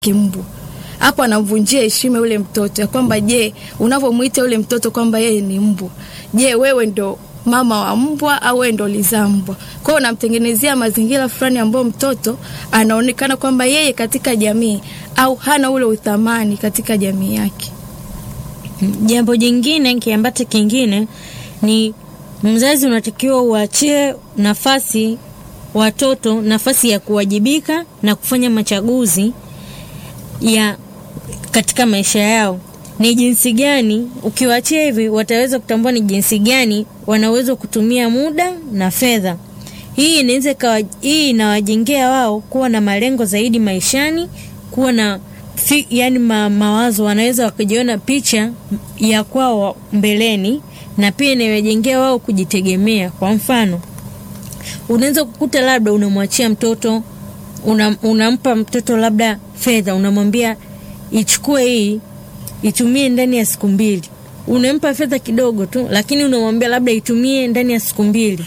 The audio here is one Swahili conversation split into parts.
kimbwa hapo anamvunjia heshima yule mtoto ya kwamba je, unavyomwita yule mtoto kwamba yeye ni mbwa, je, wewe ndo mama wa mbwa au wewe ndo lizaa mbwa? Kwa hiyo unamtengenezea mazingira fulani ambayo mtoto anaonekana kwamba yeye katika jamii au hana ule uthamani katika jamii yake. Jambo jingine kiambata kingine ni mzazi unatakiwa uachie nafasi watoto nafasi ya kuwajibika na kufanya machaguzi ya katika maisha yao. Ni jinsi gani ukiwaachia hivi, wataweza kutambua ni jinsi gani wanaweza kutumia muda na fedha. Hii inaweza kawa, hii inawajengea wao kuwa na malengo zaidi maishani, kuwa na fi, yani ma, mawazo, wanaweza wakajiona picha ya kwao mbeleni, na pia inawajengea wao kujitegemea. Kwa mfano, unaweza kukuta labda unamwachia mtoto una, unampa mtoto labda fedha, unamwambia ichukue hii itumie ndani ya siku mbili. Unampa fedha kidogo tu, lakini unamwambia labda itumie ndani ya siku mbili.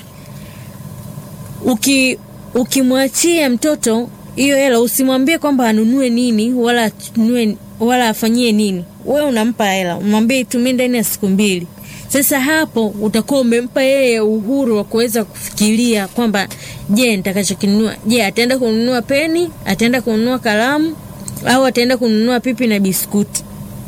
Uki ukimwachia mtoto hiyo hela, usimwambie kwamba anunue nini wala atunue, wala afanyie nini. Wewe unampa hela, umwambie itumie ndani ya siku mbili. Sasa hapo utakuwa umempa yeye uhuru wa kuweza kufikiria kwamba je, nitakachokinunua, je, ataenda kununua peni, ataenda kununua kalamu au ataenda kununua pipi na biskuti.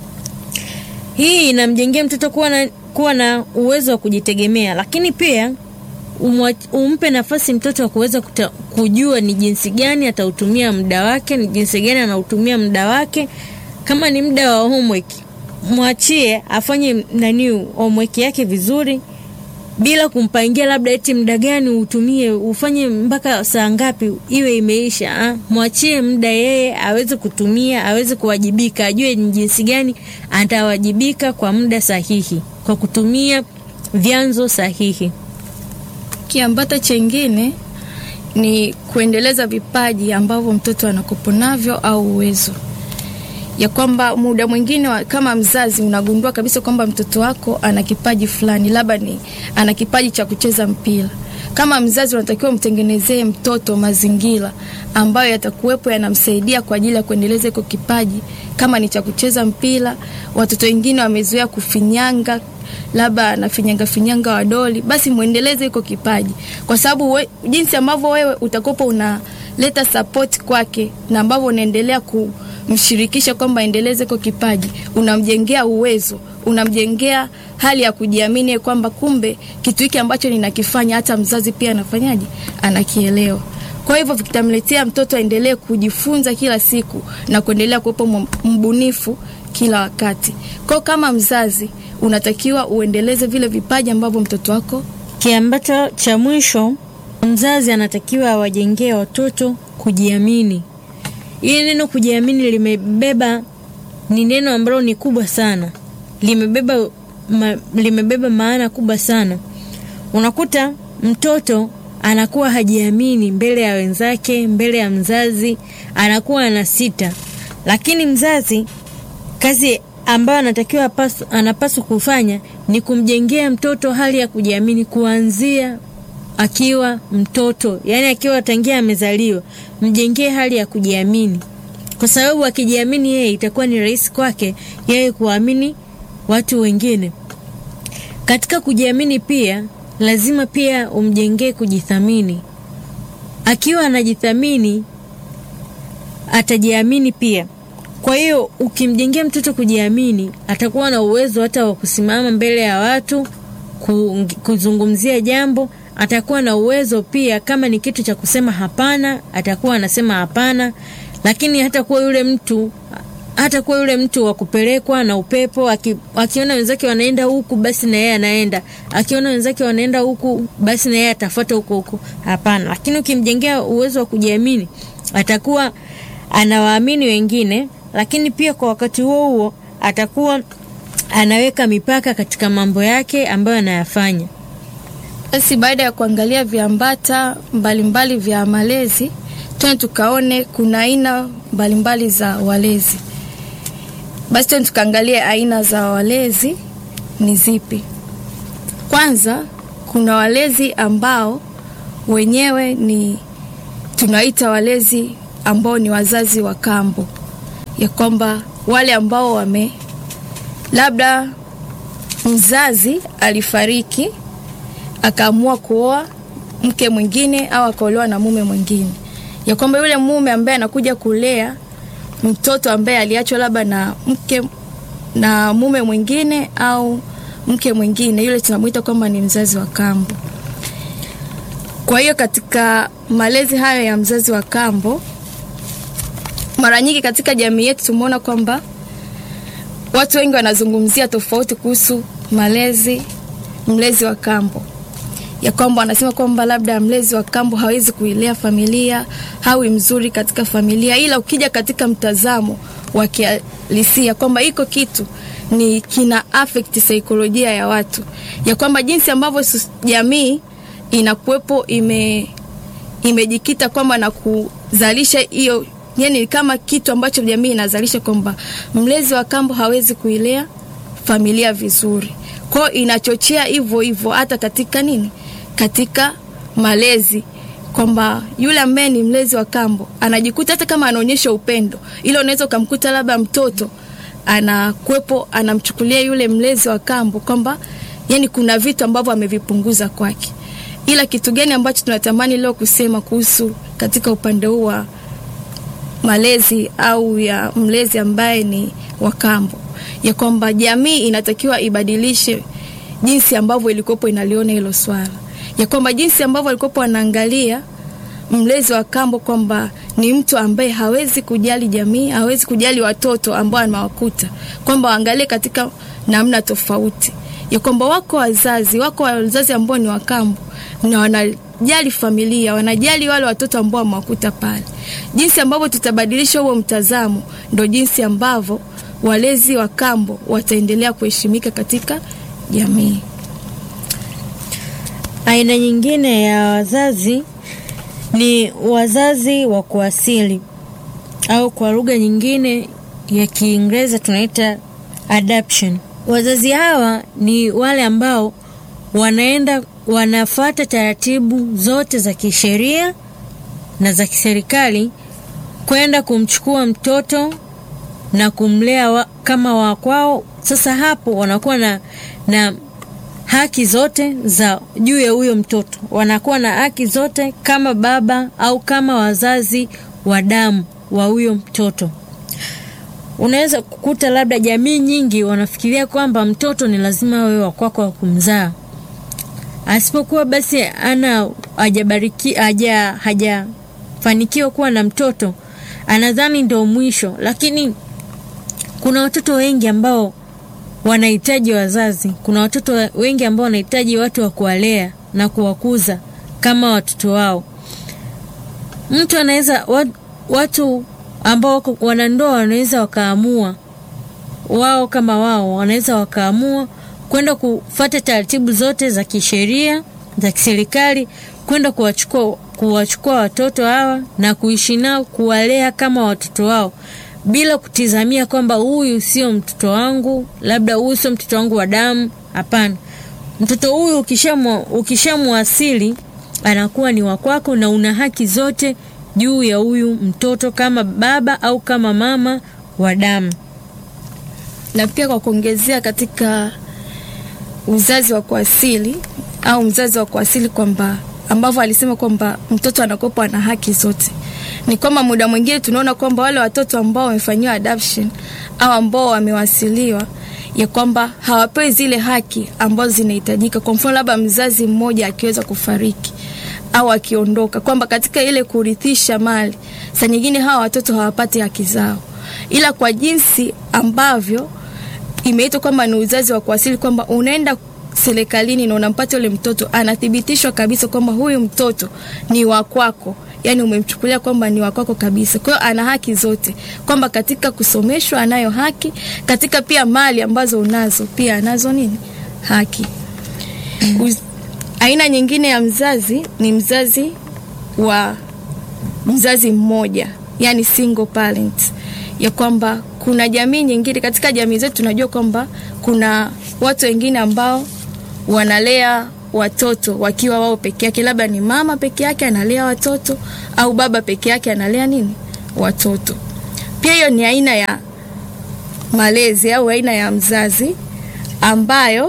Hii inamjengea mtoto kuwa na, kuwa na uwezo wa kujitegemea, lakini pia umwa, umpe nafasi mtoto wa kuweza kujua ni jinsi gani atautumia muda wake, ni jinsi gani anautumia muda wake. Kama ni muda wa homework, mwachie afanye nani homework yake vizuri bila kumpangia labda eti muda gani utumie ufanye mpaka saa ngapi iwe imeisha. Ah, mwachie muda yeye aweze kutumia, aweze kuwajibika, ajue ni jinsi gani atawajibika kwa muda sahihi, kwa kutumia vyanzo sahihi. Kiambata chengine ni kuendeleza vipaji ambavyo mtoto anakopo navyo au uwezo ya kwamba muda mwingine kama mzazi unagundua kabisa kwamba mtoto wako ana kipaji fulani, labda ni ana kipaji cha kucheza mpira. Kama mzazi unatakiwa mtengenezee mtoto mazingira ambayo yatakuwepo yanamsaidia kwa ajili ya kuendeleza iko kipaji. Kama ni cha kucheza mpira, watoto wengine wamezoea kufinyanga labda anafinyanga finyanga wadoli, basi muendeleze iko kipaji, kwa sababu we, jinsi ambavyo wewe utakopo unaleta support kwake na ambavyo unaendelea ku mshirikisha kwamba endeleze kwa kipaji, unamjengea uwezo, unamjengea hali ya kujiamini kwamba kumbe kitu hiki ambacho ninakifanya hata mzazi pia anafanyaje, anakielewa. Kwa hivyo vitamletea mtoto aendelee kujifunza kila siku na kuendelea kuwepo mbunifu kila wakati. Kwa kama mzazi unatakiwa uendeleze vile vipaji ambavyo mtoto wako. Kiambato cha mwisho, mzazi anatakiwa awajengee watoto kujiamini. Hili neno kujiamini limebeba ni neno ambalo ni kubwa sana, limebeba ma, limebeba maana kubwa sana. Unakuta mtoto anakuwa hajiamini mbele ya wenzake, mbele ya mzazi, anakuwa ana sita, lakini mzazi kazi ambayo anatakiwa anapaswa kufanya ni kumjengea mtoto hali ya kujiamini kuanzia akiwa mtoto, yani akiwa tangia amezaliwa, mjengee hali ya kujiamini, kwa sababu akijiamini yeye, itakuwa ni rahisi kwake yeye kuamini watu wengine. Katika kujiamini pia lazima pia umjengee kujithamini. Akiwa anajithamini atajiamini pia. Kwa hiyo ukimjengea mtoto kujiamini, atakuwa na uwezo hata wa kusimama mbele ya watu kuzungumzia jambo atakuwa na uwezo pia, kama ni kitu cha kusema hapana, atakuwa anasema hapana. Lakini hata kuwa yule mtu hata kuwa yule mtu wa kupelekwa na upepo, aki, akiona wenzake wanaenda huku basi na yeye anaenda, akiona wenzake wanaenda huku basi na yeye atafuata huko huko. Hapana. Lakini ukimjengea uwezo wa kujiamini, atakuwa anawaamini wengine, lakini pia kwa wakati huo huo atakuwa anaweka mipaka katika mambo yake ambayo anayafanya. Basi baada ya kuangalia viambata mbalimbali vya malezi, tuende tukaone kuna aina mbalimbali za walezi. Basi tuende tukaangalie aina za walezi ni zipi. Kwanza kuna walezi ambao wenyewe ni tunaita walezi ambao ni wazazi wa kambo. ya kwamba wale ambao wame labda mzazi alifariki akaamua kuoa mke mwingine au akaolewa na mume mwingine, ya kwamba yule mume ambaye anakuja kulea mtoto ambaye aliachwa labda na mke na mume mwingine au mke mwingine, yule tunamwita kwamba ni mzazi wa kambo. Kwa hiyo katika malezi hayo ya mzazi wa kambo, mara nyingi katika jamii yetu tumeona kwamba watu wengi wanazungumzia tofauti kuhusu malezi mlezi wa kambo, ya kwamba wanasema kwamba labda mlezi wa kambo hawezi kuilea familia, hawi mzuri katika familia, ila ukija katika mtazamo wa kihalisia kwamba iko kitu ni kina affect saikolojia ya watu, ya kwamba jinsi ambavyo jamii inakuwepo ime imejikita kwamba na kuzalisha hiyo yani kama kitu ambacho jamii inazalisha kwamba mlezi wa kambo hawezi kuilea familia vizuri. Kwao inachochea hivyo hivyo hata katika nini, katika malezi kwamba yule ambaye ni mlezi wa kambo anajikuta hata kama anaonyesha upendo, ila unaweza ukamkuta labda mtoto anakuwepo anamchukulia yule mlezi wa kambo kwamba yani kuna vitu ambavyo amevipunguza kwake. Ila kitu gani ambacho tunatamani leo kusema kuhusu katika upande huu wa malezi au ya mlezi ambaye ni wa kambo, ya kwamba jamii inatakiwa ibadilishe jinsi ambavyo ilikuwepo inaliona hilo swala, ya kwamba jinsi ambavyo alikuwepo anaangalia mlezi wa kambo kwamba ni mtu ambaye hawezi kujali jamii, hawezi kujali watoto ambao anawakuta, kwamba waangalie katika namna tofauti, ya kwamba wako wazazi, wako wazazi ambao ni wakambo na wanajali familia, wanajali wale watoto ambao wamewakuta pale. Jinsi ambavyo tutabadilisha huo mtazamo, ndo jinsi ambavyo walezi wa kambo wataendelea kuheshimika katika jamii. Aina nyingine ya wazazi ni wazazi wa kuasili au kwa lugha nyingine ya Kiingereza tunaita adoption. Wazazi hawa ni wale ambao wanaenda wanafuata taratibu zote za kisheria na za kiserikali kwenda kumchukua mtoto na kumlea wa, kama wa kwao. Sasa hapo wanakuwa na, na haki zote za juu ya huyo mtoto, wanakuwa na haki zote kama baba au kama wazazi wa damu wa huyo mtoto. Unaweza kukuta labda jamii nyingi wanafikiria kwamba mtoto ni lazima awe wa kwako wa kumzaa, asipokuwa basi ana hajabariki haja hajafanikiwa kuwa na mtoto, anadhani ndio mwisho. Lakini kuna watoto wengi ambao wanahitaji wazazi. Kuna watoto wengi ambao wanahitaji watu wa kuwalea na kuwakuza kama watoto wao. Mtu anaweza watu ambao wako wanandoa wanaweza wakaamua wao kama wao wanaweza wakaamua kwenda kufata taratibu zote za kisheria za kiserikali kwenda kuwachukua kuwachukua watoto hawa na kuishi nao, kuwalea kama watoto wao bila kutizamia kwamba huyu sio mtoto wangu, labda huyu sio mtoto wangu wa damu. Hapana, mtoto huyu ukishamwasili anakuwa ni wa kwako na una haki zote juu ya huyu mtoto kama baba au kama mama wa damu. Na pia kwa kuongezea katika uzazi wa kuasili au mzazi wa kuasili kwamba ambavyo alisema kwamba mtoto anakopa ana haki zote ni kwamba muda mwingine tunaona kwamba wale watoto ambao wamefanyiwa adoption au ambao wamewasiliwa ya kwamba hawapewi zile haki ambazo zinahitajika. Kwa mfano, labda mzazi mmoja akiweza kufariki au akiondoka, kwamba katika ile kurithisha mali, saa nyingine hawa watoto hawapati haki zao, ila kwa jinsi ambavyo imeitwa kwamba ni uzazi wa kuasili, kwamba unaenda serikalini na unampata yule mtoto, anathibitishwa kabisa kwamba huyu mtoto ni wa kwako yani umemchukulia kwamba ni wakwako kabisa. Kwa hiyo ana haki zote, kwamba katika kusomeshwa anayo haki, katika pia mali ambazo unazo pia anazo nini haki. Uz, aina nyingine ya mzazi ni mzazi wa mzazi mmoja, yani single parent, ya kwamba kuna jamii nyingine, katika jamii zetu tunajua kwamba kuna watu wengine ambao wanalea watoto wakiwa wao peke yake, labda ni mama peke yake analea watoto au baba peke yake analea nini watoto. Pia hiyo ni aina ya malezi au aina ya mzazi ambayo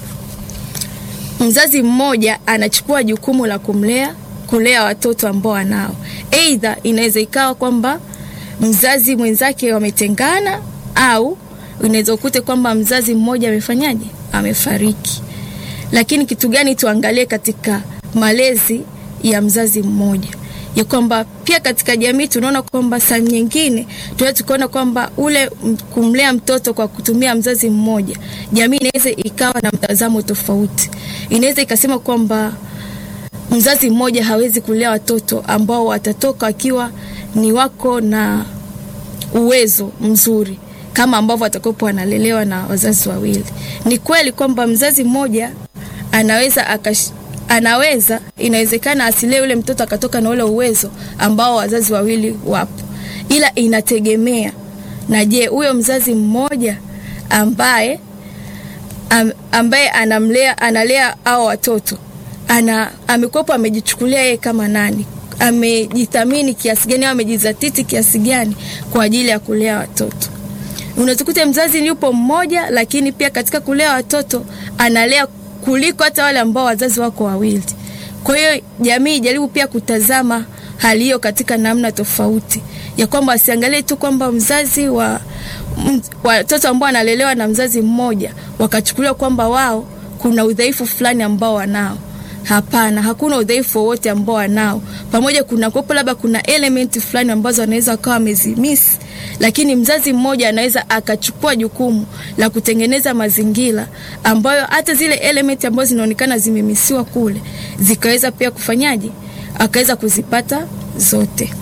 mzazi mmoja anachukua jukumu la kumlea kulea watoto ambao anao. Aidha, inaweza ikawa kwamba mzazi mwenzake wametengana, au unaweza ukute kwamba mzazi mmoja amefanyaje, amefariki. Lakini kitu gani tuangalie katika malezi ya mzazi mmoja ya kwamba pia katika jamii tunaona kwamba saa nyingine tunaweza tukaona kwamba ule kumlea mtoto kwa kutumia mzazi mmoja, jamii inaweza ikawa na mtazamo tofauti. Inaweza ikasema kwamba mzazi mmoja hawezi kulea watoto ambao watatoka wakiwa ni wako na uwezo mzuri kama ambavyo watakopo wanalelewa na wazazi wawili. Ni kweli kwamba mzazi mmoja anaweza akash, anaweza inawezekana asilee ule mtoto akatoka na ule uwezo ambao wazazi wawili wapo, ila inategemea na je, huyo mzazi mmoja ambaye am, ambaye anamlea analea hao watoto ana amekuwepo amejichukulia yeye kama nani, amejithamini kiasi gani au amejizatiti kiasi gani kwa ajili ya kulea watoto. Unatukuta mzazi yupo mmoja, lakini pia katika kulea watoto analea kuliko hata wale ambao wazazi wako wawili. Kwa hiyo jamii ijaribu pia kutazama hali hiyo katika namna tofauti, ya kwamba asiangalie tu kwamba mzazi wa watoto ambao wanalelewa na mzazi mmoja wakachukuliwa kwamba wao kuna udhaifu fulani ambao wanao. Hapana, hakuna udhaifu wowote ambao wanao. Pamoja kuna kopo, labda kuna elementi fulani ambazo wanaweza wakawa wamezimisi, lakini mzazi mmoja anaweza akachukua jukumu la kutengeneza mazingira ambayo hata zile elementi ambazo zinaonekana zimemisiwa kule zikaweza pia kufanyaje, akaweza kuzipata zote.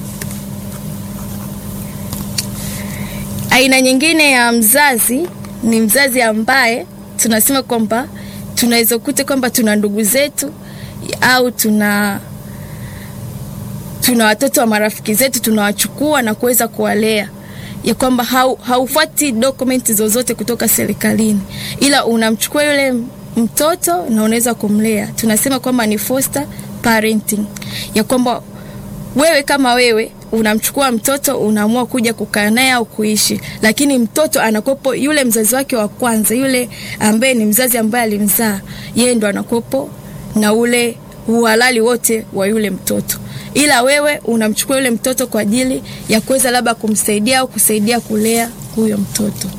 Aina nyingine ya mzazi ni mzazi ambaye tunasema kwamba tunaweza kukuta kwamba tuna ndugu zetu au tuna tuna watoto wa marafiki zetu tunawachukua na kuweza kuwalea, ya kwamba haufuati dokumenti zozote kutoka serikalini, ila unamchukua yule mtoto na unaweza kumlea. Tunasema kwamba ni foster parenting, ya kwamba wewe kama wewe unamchukua mtoto unaamua kuja kukaa naye au kuishi, lakini mtoto anakopo yule mzazi wake wa kwanza, yule ambaye ni mzazi ambaye alimzaa yeye, ndo anakopo na ule uhalali wote wa yule mtoto, ila wewe unamchukua yule mtoto kwa ajili ya kuweza labda kumsaidia au kusaidia kulea huyo mtoto.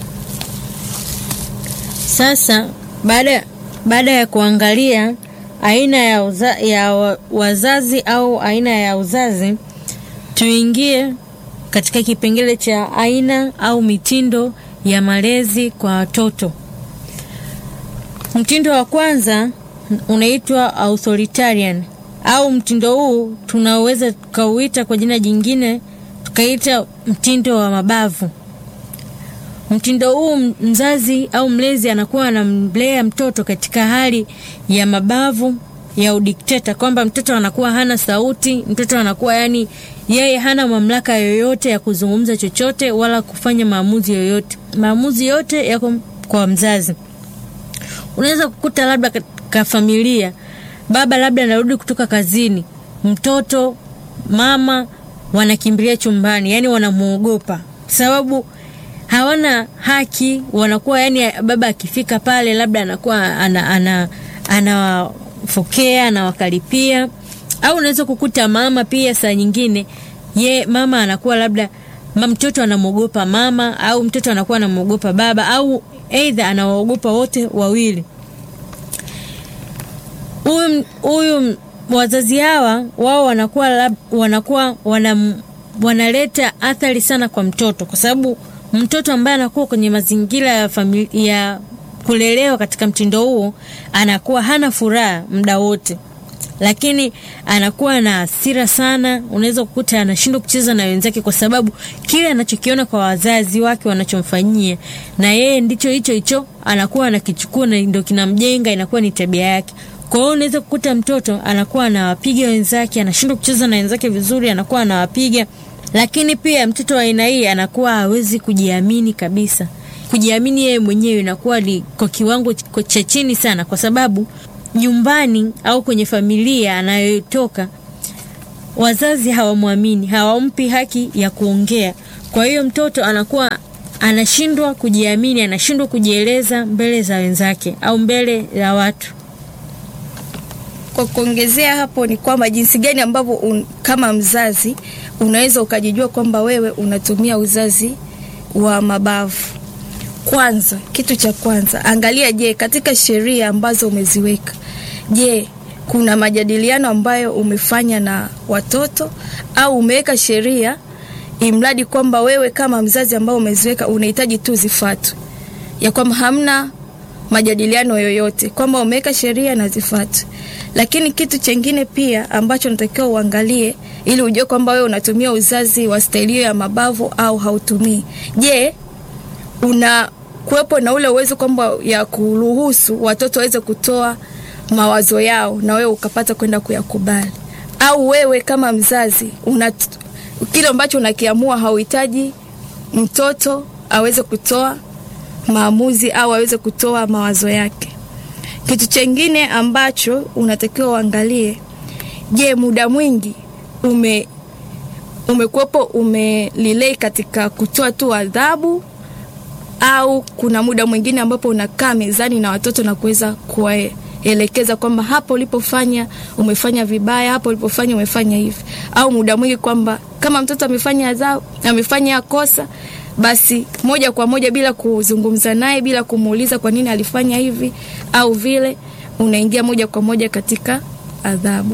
Sasa baada baada ya kuangalia aina ya, uza, ya wazazi au aina ya uzazi tuingie katika kipengele cha aina au mitindo ya malezi kwa watoto. Mtindo wa kwanza unaitwa authoritarian, au mtindo huu tunaweza tukauita kwa jina jingine tukaita mtindo wa mabavu. Mtindo huu mzazi au mlezi anakuwa anamlea mtoto katika hali ya mabavu ya udikteta, kwamba mtoto anakuwa hana sauti, mtoto anakuwa yani yeye hana mamlaka yoyote ya kuzungumza chochote wala kufanya maamuzi yoyote. Maamuzi yote yako kwa mzazi. Unaweza kukuta labda katika familia, baba labda anarudi kutoka kazini, mtoto mama wanakimbilia chumbani, yani wanamuogopa sababu hawana haki, wanakuwa yani, baba akifika pale labda anakuwa ana, ana, anawafokea anawakaripia au unaweza kukuta mama pia saa nyingine ye mama anakuwa labda mtoto anamwogopa mama au mtoto anakuwa anamwogopa baba au aidha anawaogopa wote wawili. Huyu huyu wazazi hawa wao wanakuwa lab, wanakuwa wana, wanaleta athari sana kwa mtoto, kwa sababu mtoto ambaye anakuwa kwenye mazingira ya familia ya kulelewa katika mtindo huo anakuwa hana furaha muda wote lakini anakuwa na hasira sana. Unaweza kukuta anashindwa kucheza na wenzake kwa sababu kile anachokiona kwa wazazi wake wanachomfanyia, na yeye ndicho hicho hicho anakuwa anakichukua na ndio kinamjenga, inakuwa ni tabia yake. Kwa hiyo unaweza kukuta mtoto anakuwa anawapiga wenzake, anashindwa kucheza na wenzake vizuri, anakuwa anawapiga. Lakini pia mtoto wa aina hii anakuwa hawezi kujiamini kabisa. Kujiamini yeye mwenyewe inakuwa ni kwa kiwango cha chini sana, kwa sababu nyumbani au kwenye familia anayotoka wazazi hawamwamini, hawampi haki ya kuongea. Kwa hiyo mtoto anakuwa anashindwa kujiamini, anashindwa kujieleza mbele za wenzake au mbele ya watu. Kwa kuongezea hapo ni kwamba jinsi gani ambavyo un, kama mzazi unaweza ukajijua kwamba wewe unatumia uzazi wa mabavu. Kwanza, kitu cha kwanza, angalia, je, katika sheria ambazo umeziweka, je, kuna majadiliano ambayo umefanya na watoto au umeweka sheria imradi kwamba wewe kama mzazi ambao umeziweka unahitaji tu zifuatwe, ya kwamba hamna majadiliano yoyote, kwamba umeweka sheria na zifuatwe. Lakini kitu chengine pia ambacho natakiwa uangalie ili ujue kwamba wewe unatumia uzazi wa staili hiyo ya mabavu au hautumii. Je, una kuwepo na ule uwezo kwamba ya kuruhusu watoto waweze kutoa mawazo yao na wewe ukapata kwenda kuyakubali, au wewe kama mzazi una kile ambacho unakiamua hauhitaji mtoto aweze kutoa maamuzi au aweze kutoa mawazo yake. Kitu chengine ambacho unatakiwa uangalie, je, muda mwingi ume umekuwepo umelilei katika kutoa tu adhabu au kuna muda mwingine ambapo unakaa mezani na watoto na kuweza kuwaelekeza kwamba hapo ulipofanya umefanya vibaya, hapo ulipofanya umefanya hivi, au muda mwingi kwamba kama mtoto amefanya adhabu, amefanya kosa, basi moja kwa moja bila kuzungumza naye, bila kumuuliza kwa nini alifanya hivi au vile, unaingia moja kwa moja katika adhabu.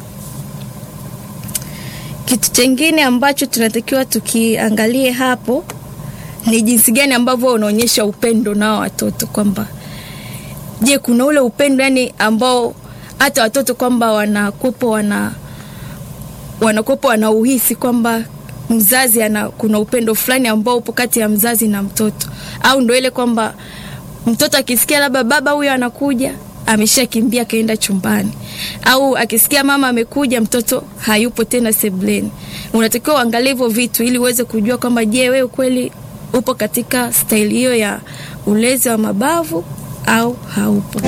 Kitu chengine ambacho tunatakiwa tukiangalie hapo ni jinsi gani ambavyo unaonyesha upendo nao watoto, kwamba je, kuna ule upendo yani ambao hata watoto kwamba wanakopo wana wanakopo wanauhisi kwamba mzazi ana kuna upendo fulani ambao upo kati ya mzazi na mtoto, au ndo ile kwamba mtoto akisikia labda baba huyo anakuja ameshakimbia kaenda chumbani, au akisikia mama amekuja mtoto hayupo tena sebuleni. Unatakiwa uangalie hivyo vitu ili uweze kujua kwamba je, wewe kweli upo katika staili hiyo ya ulezi wa mabavu au haupo.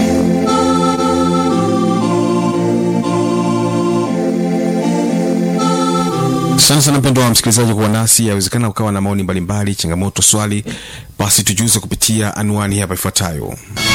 Asante sana mpendo wa msikilizaji kuwa nasi. Yawezekana ukawa na maoni mbalimbali, changamoto, swali, basi tujuze kupitia anwani hapa ifuatayo.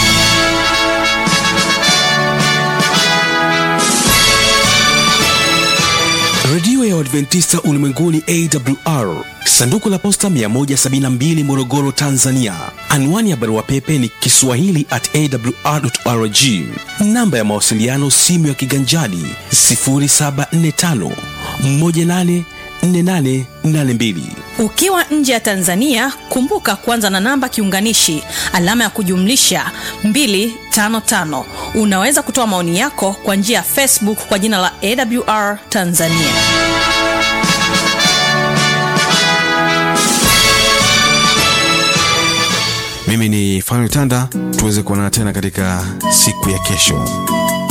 Redio ya Uadventista Ulimwenguni AWR, sanduku la posta 172 Morogoro, Tanzania. Anwani ya barua pepe ni kiswahili at awr.org. Namba ya mawasiliano simu ya kiganjani 0745 184882. Ukiwa nje ya Tanzania, kumbuka kuanza na namba kiunganishi alama ya kujumlisha 255. Unaweza kutoa maoni yako kwa njia ya Facebook kwa jina la AWR Tanzania. Mimi ni Fanuel Tanda, tuweze kuonana tena katika siku ya kesho.